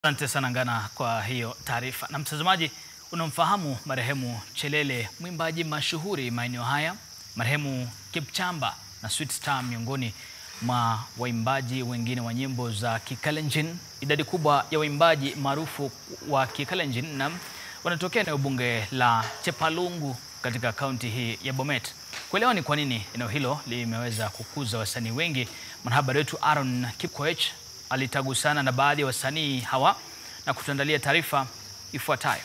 Asante sana Ngana kwa hiyo taarifa. Na mtazamaji, unamfahamu marehemu Chelele, mwimbaji mashuhuri maeneo haya, marehemu Kipchamba na Sweet Star miongoni mwa waimbaji wengine wa nyimbo za Kikalenjin. Idadi kubwa ya waimbaji maarufu wa Kikalenjin na wanatokea eneo bunge la Chepalungu katika kaunti hii ya Bomet. Kuelewa ni kwa nini eneo hilo limeweza kukuza wasanii wengi, mwanahabari wetu Aaron Kipkoech alitagusana na baadhi ya wasanii hawa na kutuandalia taarifa ifuatayo.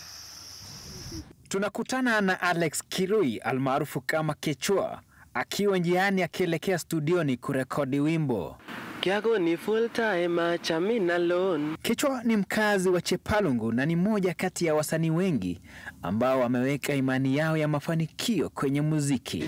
Tunakutana na Alex Kirui almaarufu kama Kechua akiwa njiani akielekea studioni kurekodi wimbo. Kiago ni full time chamina loan. Kechua ni mkazi wa Chepalungu na ni mmoja kati ya wasanii wengi ambao wameweka imani yao ya mafanikio kwenye muziki.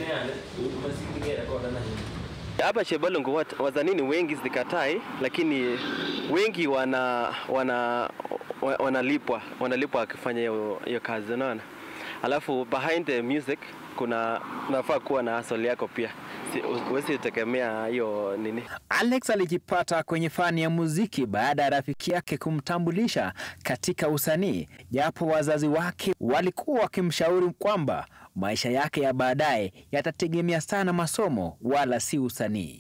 Hapa Chepalungu wat- wasanii wengi zikatai, lakini wengi wana wana wa- wanalipwa wanalipwa wakifanya hiyo hiyo kazi, unaona. Alafu behind the music kuna unafaa kuwa na hustle yako pia, Si- huwezi tegemea hiyo nini. Alex alijipata kwenye fani ya muziki baada ya rafiki yake kumtambulisha katika usanii, japo wazazi wake walikuwa wakimshauri kwamba maisha yake ya baadaye yatategemea sana masomo wala si usanii.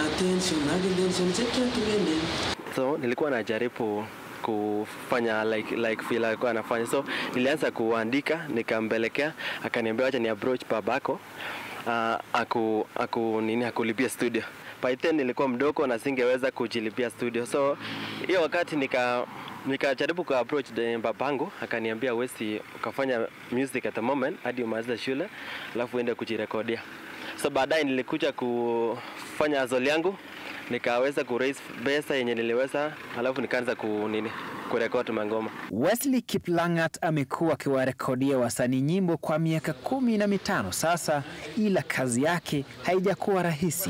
So nilikuwa najaribu kufanya like like vile alikuwa anafanya, so nilianza kuandika, nikampelekea, akaniambia acha ni approach babako uh, aku, aku nini akulipia studio. By then nilikuwa mdogo na singeweza kujilipia studio, so hiyo wakati nika nikajaribu ku approach the babangu, akaniambia wesi ukafanya music at the moment hadi umalize shule, alafu uende kujirekodia. So baadaye nilikuja kufanya azoli yangu nikaweza ku raise pesa yenye niliweza, alafu nikaanza ku nini kurekodi mangoma. Wesley Kiplangat amekuwa akiwarekodia wasanii nyimbo kwa miaka kumi na mitano sasa, ila kazi yake haijakuwa rahisi.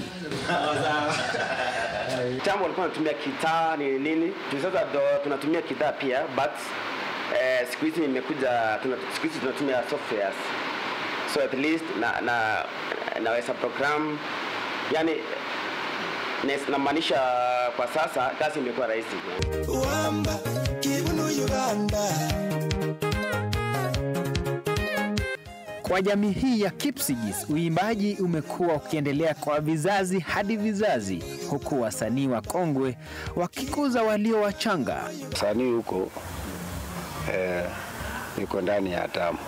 Kitambo walikuwa wanatumia kitaa ni nini, tu sasa ndo tunatumia kitaa pia but eh, siku hizi imekuja tuna, siku hizi tunatumia softwares so at least na, na naweza program yani nes- namaanisha kwa sasa kazi imekuwa rahisi Wamba, Kibuno, Uganda. Kwa jamii hii ya Kipsigis, uimbaji umekuwa ukiendelea kwa vizazi hadi vizazi, huku wasanii wakongwe wakikuza walio wachanga. Msanii huko eh, yuko ndani ya damu.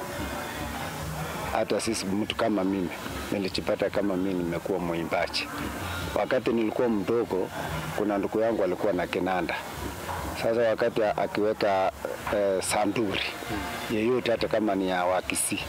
Hata sisi mtu kama mimi nilijipata kama mimi nimekuwa mwimbaji. Wakati nilikuwa mdogo, kuna ndugu yangu alikuwa na kinanda. Sasa wakati akiweka eh, sanduri yeyote, hata kama ni ya Wakisii,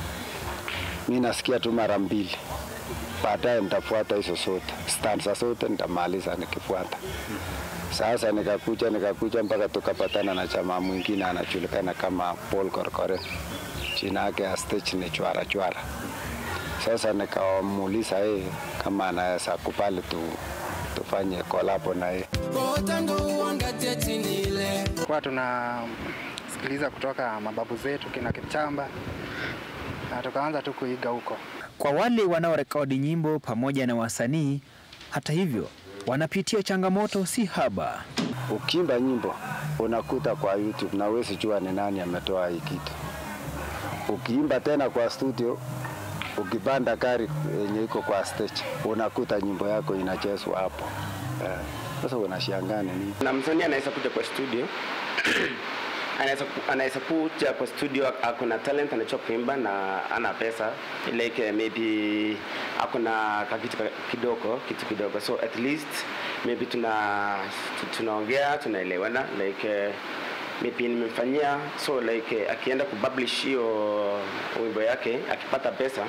mi nasikia tu mara mbili, baadaye nitafuata hizo zote, stanza zote nitamaliza nikifuata. Sasa nikakuja nikakuja mpaka tukapatana na jamaa mwingine anajulikana kama Paul Korkore, jina yake ya stage ni Chwara Chwara. Sasa nikamuuliza yeye kama anaweza kubali tu, tufanye kolabo na yeye. Kotango wangatia chini ile. Kwa tunasikiliza kutoka mababu zetu kina Kipchamba na tukaanza tu kuiga huko. Kwa wale wanaorekodi nyimbo pamoja na wasanii, hata hivyo, wanapitia changamoto si haba. Ukiimba nyimbo unakuta kwa YouTube na huwezi jua ni nani ametoa hii kitu. Ukiimba tena kwa studio, ukipanda gari yenye iko kwa stage, unakuta nyimbo yako inachezwa hapo. Eh, Sasa unashangaa ni nini? na msanii anaweza kuja kwa studio anaweza ku- anaweza kuja kwa studio ako na talent anajua kuimba na ana pesa like maybe ako na kakitu ka- kidogo kitu kidogo so at least maybe tuna tu- tunaongea tunaelewana like eh, maybe nimemfanyia so like eh, akienda kupublish hiyo wimbo yake akipata pesa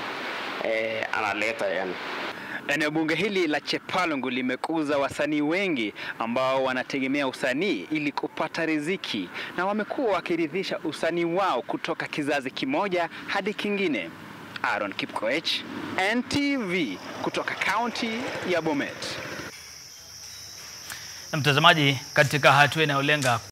eh, analeta yani Eneo bunge hili la Chepalungu limekuza wasanii wengi ambao wanategemea usanii ili kupata riziki na wamekuwa wakiridhisha usanii wao kutoka kizazi kimoja hadi kingine. Aaron Kipkoech, NTV kutoka kaunti ya Bomet. Na mtazamaji, katika hatua inayolenga